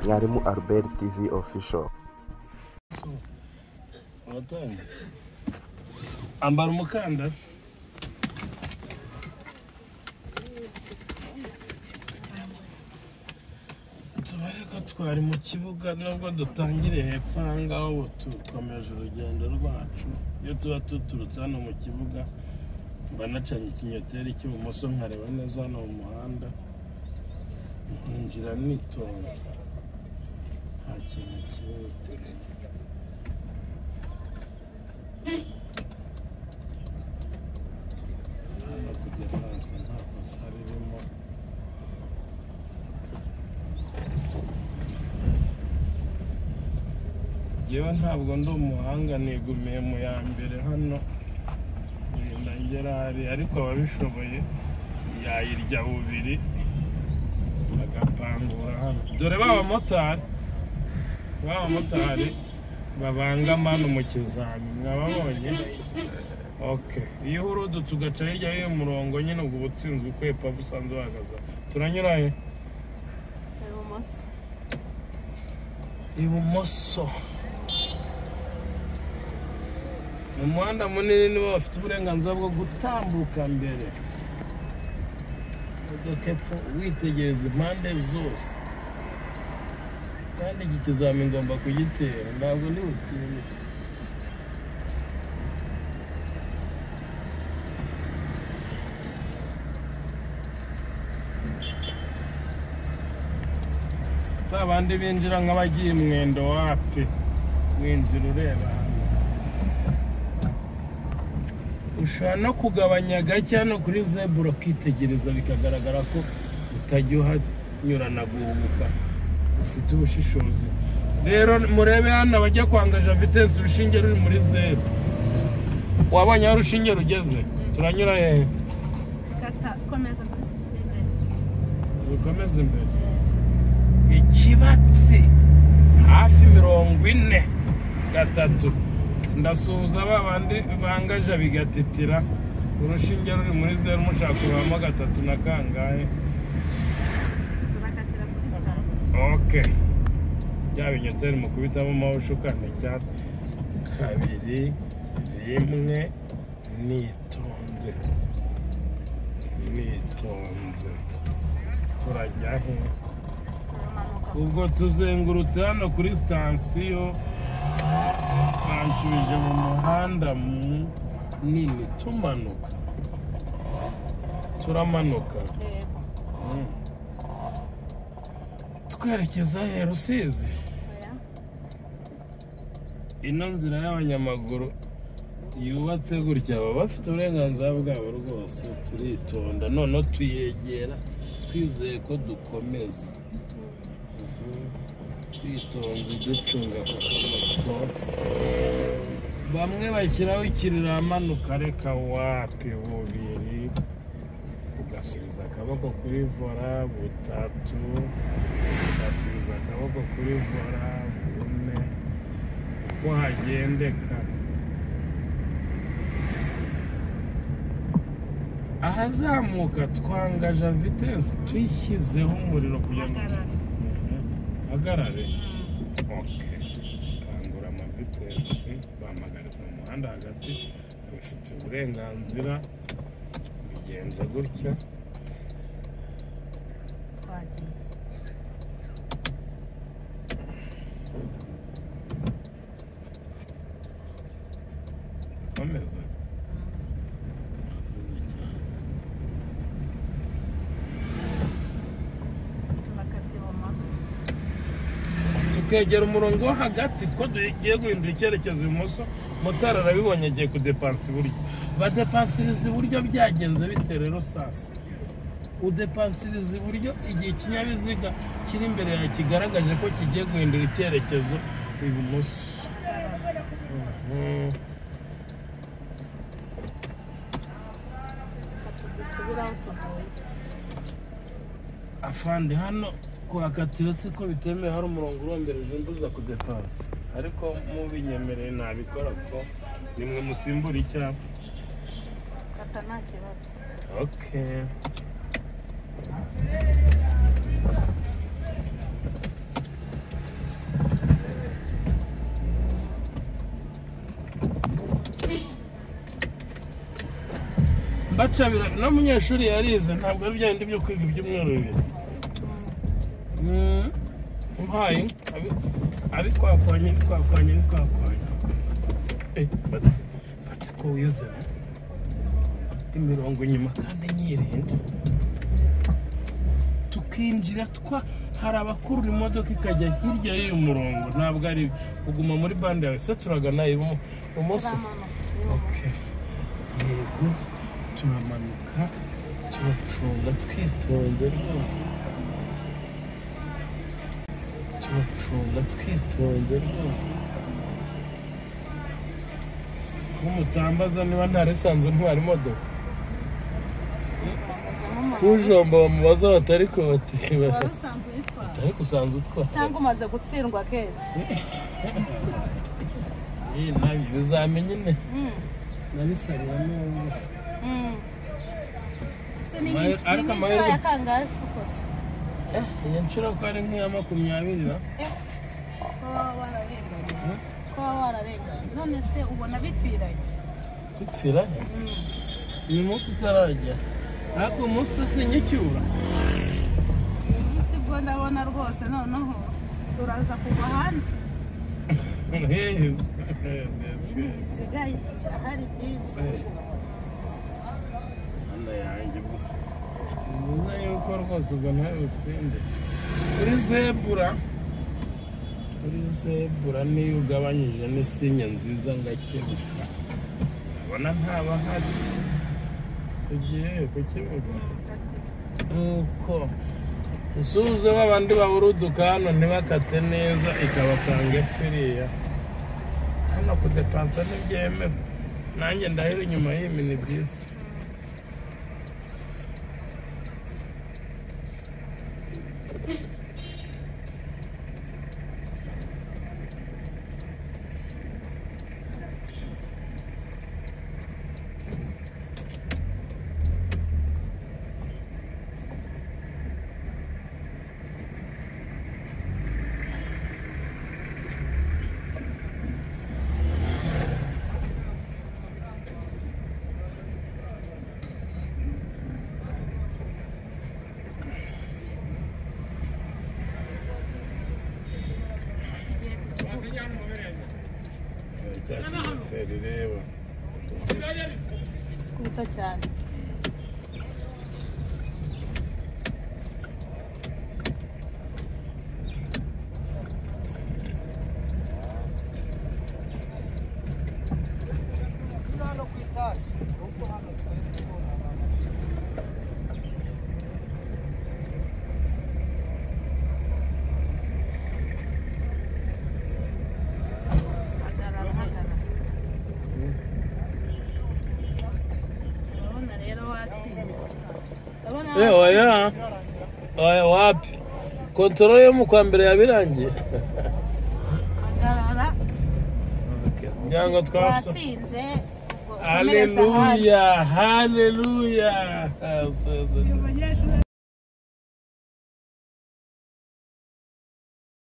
mwarimu albert tv official uratanga ambara umukandara tubareko twari mu kibuga nubwo dutangiriye hepfo aha ngaha ubu dukomeje urugendo rwacu iyo tuba duturutse hano mu kibuga mba nacanye ikinyoteri cy'ibumoso nkareba neza hano mu muhanda nkinjira nitonze nta kintu kihuta hano kujya hanze nta kosa ririmo yewe ntabwo ndi umuhanga nigumiye mu ya mbere hano ngenda ngera hariya ariko ababishoboye yayirya bubiri bagapangura hano dore ba bamotari ba bamotari babangama hano mu kizami mwababonye oke iyo uhurudutse ugaca hirya y'uyu murongo nyine ubwo uba utsinzwe ukwepa busanzwe uhagaze turanyura he ibumoso ibumoso mu muhanda munini nibo bafite uburenganzira bwo gutambuka mbere imodoka epfo witegereza impande zose kandi iki kizamini ngomba kugitera ntabwo ndi butsinde ba bandi binjira nk'abagiye mwendo wapi winjira ureba hano ushobora no kugabanya gake hano kuri zebura ukitegereza bikagaragara ko utajya uhanyurana guhubuka ufite ubushishozi rero murebe hano abajya kwanga javitensi urushinge ruri muri zeru wabonye aho urushinge rugeze turanyura hehe kata komeza kuri sitade imbere rukomeza imbere ikibatsi hafi mirongo ine gatatu ndasuhuza ba bandi bangaje bigatitira urushinge ruri muri zeru mushaka kurabamo gatatu na kangahe turakatira kuri sitasiyo ok bya binyoteri mu kubitamo amawushe ukandika kabiri rimwe nitonze nitonze turajya he turamanuka ubwo tuzengurutse hano kuri sitasiyo banshubije mu muhanda munini tumanuka turamanuka yego twerekeza he rusizi oya ino nzira y'abanyamaguru yubatse gutya baba bafite uburenganzira bwabo rwose turitonda noneho tuyegera twizeye ko dukomeza Mhm. twitonze ducunga ku kamoto bamwe bashyiraho ikiriro amanuka reka wapi bubiri ugasubiza akaboko kuri vora butatu ugasubiza akaboko kuri vora bune uko hagendeka ahazamuka twangaje vitesi tuyishyizeho umuriro kugira ngo Hagarare. Mhm. hagarare oke kangura amavitesi bamagaritse mu muhanda hagati babifitiye uburenganzira bigenza gutya twagiye komeza turakata ibumoso tukegera umurongo wo hagati two tugiye guhindura icyerekezo ibumoso motari arabibonye agiye kudepansa iburyo badepansiriza iburyo byagenze bite rero sasa udepansiriza iburyo igihe ikinyabiziga kiri imbere yawe kigaragaje ko kigiye guhindura icyerekezo ibumoso Mhm. kata dusubire aho tuvuye afande hano kuhakatira si ko bitemewe hari umurongo urombereje mbuza kudepansa ariko mubinyemereye nabikora ko nimwe musimbura icyapa kata nta kibazo Okay. mbaca bira- n'umunyeshuri yarize ntabwo ari bya bindi byo kwiga ibyumweru bibiri Mm, umpaye abi- abikwakwanya abikwakwanya abikwakwanya Eh, bati bati ko wizera imirongo inyuma kandi nyirinda tukinjira twa hari abakuru imodoka ikajya hirya y'uyu murongo ntabwo ari uguma muri bande yawe se turagana ibumoso Okay. yego turamanuka turacunga twitonze rwose turacunga twitonze rwose ko mutambaza niba nta resanzu ntwara imodoka kujomba bamubaza batari kotiba wari usanzwe uyitwara ariko usanzwe utwara cyangwa umaze gutsindwa kenshi Eh, nabi bizamenya ine Mm, nabisabira n'ubu mm. Ese ni Amahirwe- ni ariko inshuro amahirwe- ya kangahe se ukotse? eh iyi nshuro ko ari nk'iya makumyabiri na Eh, ko waba wararenganye Mm. ko waba wararenganye none se ubona bipfiranye dupfiranye Mm. uyu munsi utarajya ariko umunsi sinyicyura si bwo ndabona rwose noneho turaza kugwa hanze ibi bisigaye ahari byinshi Mana yanjye bwo ni byiza yuko rwose ubwo nawe utsinde kuri zebura kuri zebura niyo ugabanyije n'isinya nziza ngakebuka ubona ntabahari tugiye ku kibuga nuko usubize babandi baburuduka hano ntibakate neza ikabakanga epfiriya hano kudepansa ntibyemewe nanjye ndahera inyuma y'iyi minibisi tugiye ku kibuga cyakigiteri reba twita cyane hagarara hagarara urabona rero watsinze urabona Eh, oya oya wapi kontoro yo mu kwa mbere yabirangiye hagarara nyango twasoma watsinze ubwo komereza hasi. Aleluya, haleluya. Uyu munyeshuri